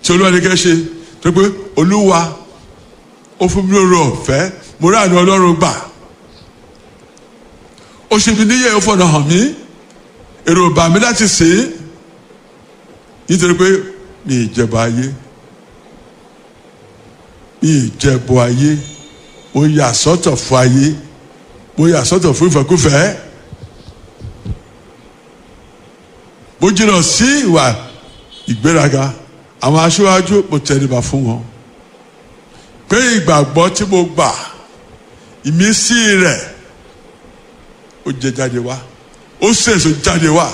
tí olúwa ní kẹ́ ṣe tó pé olúwa ó fún mi lórí ọ̀fẹ́ mo rí àná ọlọ́run gbà ó ṣe mi níyẹ̀ ó fọ̀nà hàn mí èrò bà mí láti sè é nítorí pé mi ì jẹ̀bọ ayé mi ì jẹ̀bọ ayé mo yà sọ́tọ̀ fún ayé mo yà sọ́tọ̀ fún ìfẹ́kúfẹ́ mo jìnnà sí ìwà ìgbéraga àwọn aṣáájú mo tẹríba fún wọn pé ìgbàgbọ́ tí mo gbà ìmísí rẹ̀ ó jẹ jáde wá ó sèso jáde wá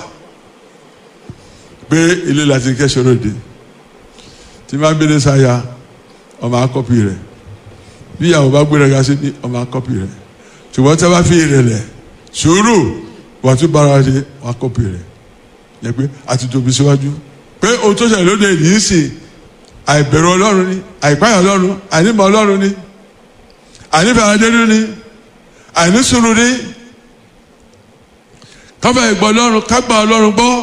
pé ilé láti kẹ́sọ̀rọ̀ dé tí máa ń bẹ́lẹ̀ sáyà ọmọ akọ́pì rẹ̀ bí ìyàwó bá gbéraga sí ní ọmọ akọ́pì rẹ̀ ṣùgbọ́n tí a bá fi ìrẹ̀lẹ̀ sùúrù wà tún bára ṣe wọn akọ́pì rẹ̀ yẹ pé àti tóbi síwájú pé ohun tó ṣẹlẹ̀ lóde yìí sì àìbẹ̀rù ọlọ́run ni àìpáyà ọlọ́run àìnímọ̀ ọlọ́run ni àìnífẹ̀ẹ́ adédú ni àìnísùúrù ni kábà ìgbọ́ ọlọ́run kágbà ọlọ́run gbọ́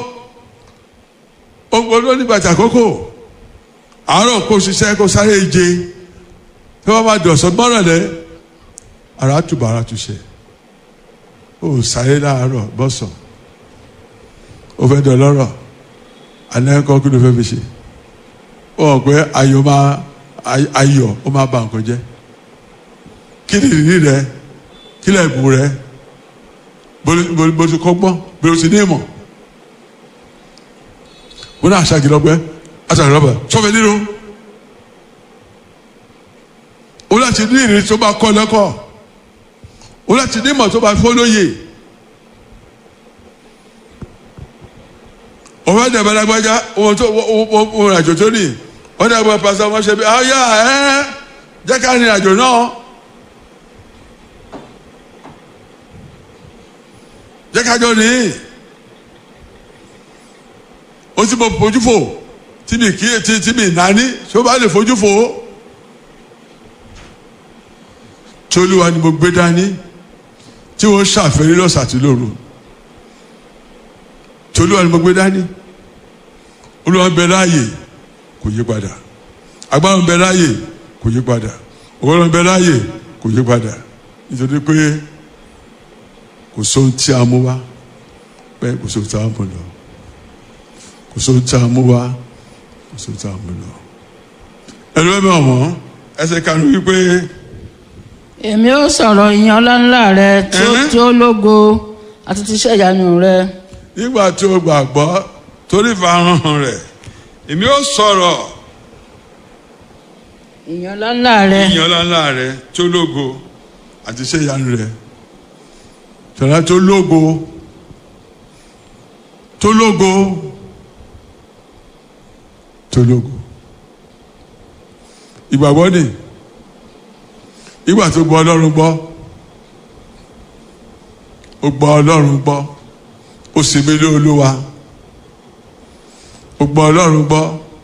ohun onígbàtí àkókò àárọ̀ kó ṣiṣẹ́ kó sáré ìje tí wọ́n bá dọ̀sán mọ́rànlẹ́ ara túbọ̀ ara túṣe ó sáré láàárọ̀ bọ́sàn ó fẹ́ dọ̀ lọ́rọ̀ àná ẹ̀kọ́ kí ló fẹ́ fi ṣe ó hàn pé ayọ̀ máa ayọ̀ ó máa bà nǹkan jẹ́ kí ni ìrírí rẹ kí lè bù rẹ bó ti kọ́ gbọ́n bó ti ní ìmọ̀ wọn náà ṣàgìlọ́gbẹ́ àtàlọ́bẹ̀ sọ́fẹ̀ nínú ó láti ní ìrírí tó bá kọ́ lẹ́kọ̀ọ́ ó láti ní ìmọ̀ tó bá fọ́ lóye òfin dẹ̀bẹ̀ lágbájá ohun tó ohun àjò tó ní wọ́n dẹ̀ bọ̀ pàṣẹ wọn ṣe bí ayá ẹ́ jẹ́ ká rìn àjò náà jẹ́ ká jọ ní ó ti bọ̀ fojú fò tí mi kí tí tí mi nání tí ó bá lè fojú fò tí olúwa ni mo gbé dání tí wọ́n ṣàfẹ́rí lọ́sàn àti lóru tí olúwa ni mo gbé dání olúwa ń bẹ láàyè kò yí padà agbára ń bẹ láàyè kò yí padà òwúrọ̀ ń bẹ láàyè kò yí padà nítorí pé kò sóhun tí a mú wá bẹ́ẹ̀ kò sóhun tí a mú lọ kò sóhun tí a mú wá kò sóhun tí a mú lọ. ẹnu ẹ̀mí ọ̀mọ́ ẹsẹ̀ kanu wípé. èmi ó sọ̀rọ̀ ìyẹn ọláńlá rẹ tí ó tí ó lógo àti ti iṣẹ́ ìyanu rẹ. nígbà tí o gbàgbọ́ torí ìfarahàn rẹ̀ èmi ó sọ̀rọ̀ ìyẹn ọláńlá rẹ ìyẹn ọláńlá rẹ̀ tó lógo àti iṣẹ́ ìyanu rẹ̀ sọ̀rọ̀ tó lógo tó lógo tó lógo ìgbàgbọ́ ni ìgbà tó gbọ́ ọlọ́run gbọ́ ó gbọ́ ọlọ́run gbọ́ ó sì mí lé olúwa ó gbọ́ ọlọ́run gbọ́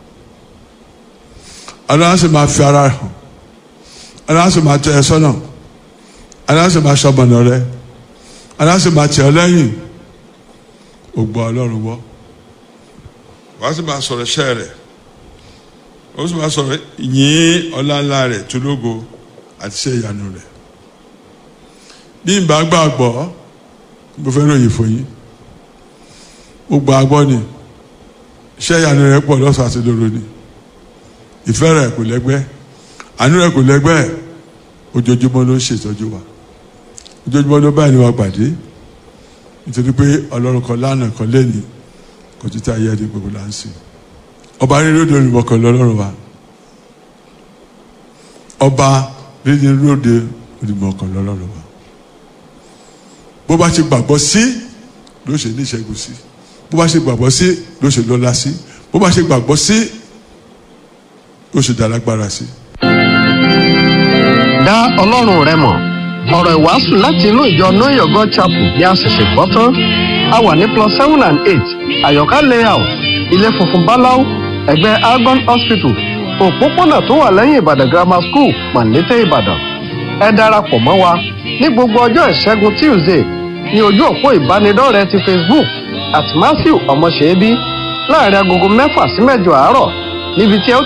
ọlọ́run sì máa fi ara hàn ọlọ́run sì máa tẹ ẹ sọ́nà ọlọ́run sì máa ṣọmọnà rẹ ọlọ́run sì máa tẹ ọ lẹ́yìn ó gbọ́ ọlọ́run gbọ́ wàá sì máa sọ̀rọ̀ iṣẹ́ rẹ̀ ó sì máa sọ̀rọ̀ yín ọláńlá rẹ̀ tó lógo àti iṣẹ́ ìyanu rẹ̀ bí n bá gbàgbọ́ mo fẹ́ ròyìn fún yín mo gbà gbọ́ ni iṣẹ́ ìyanu rẹ̀ pọ̀ lọ́sàn àti lóru ni ìfẹ́ rẹ̀ kò lẹ́gbẹ́ àánú rẹ̀ kò lẹ́gbẹ́ ojoojúmọ́ ló ń ṣètọ́jú wa ojoojúmọ́ ló báyìí ni wàá pàdé nítorí pé ọlọ́run kan lánàá kan lẹ́nìí kò títí ayé ẹni gbogbo là ń sìn ọba rírì òde olùmọ̀ kan lọ́lọ́run wa ọba rírì òde olùmọ̀ kan lọ́lọ́run wa bó bá ṣe gbàgbọ́ sí ló ṣe ní ìṣẹ́gun sí bó bá ṣe gbàgbọ́ sí ló ṣe lọ́lá sí bó bá ṣe gbàgbọ́ sí ló ṣe dálágbára sí. dá ọlọ́run rẹ mọ̀ ọ̀rọ̀ ìwàásù láti inú ìjọ know your god chapel bí a ṣẹ̀ṣẹ̀ gbọ́ tán a wà ní plus seven and eight àyọ̀ká layout ilé funfun báláú ẹ̀gbẹ́ algon hospital òpópónà tó wà lẹ́yìn ìbàdàn grammar school màlété ìbàdàn ẹ darapọ̀ mọ́ wa ní gbogbo ọjọ́ ìṣẹ́gun tuesday ní ojú òpó ìbánidọ́rẹ̀ẹ́ ti facebook at matthew ọmọṣẹ́bí láàrin agogo mẹ́fà sí mẹ́jọ àárọ̀ níbi tí ẹ ó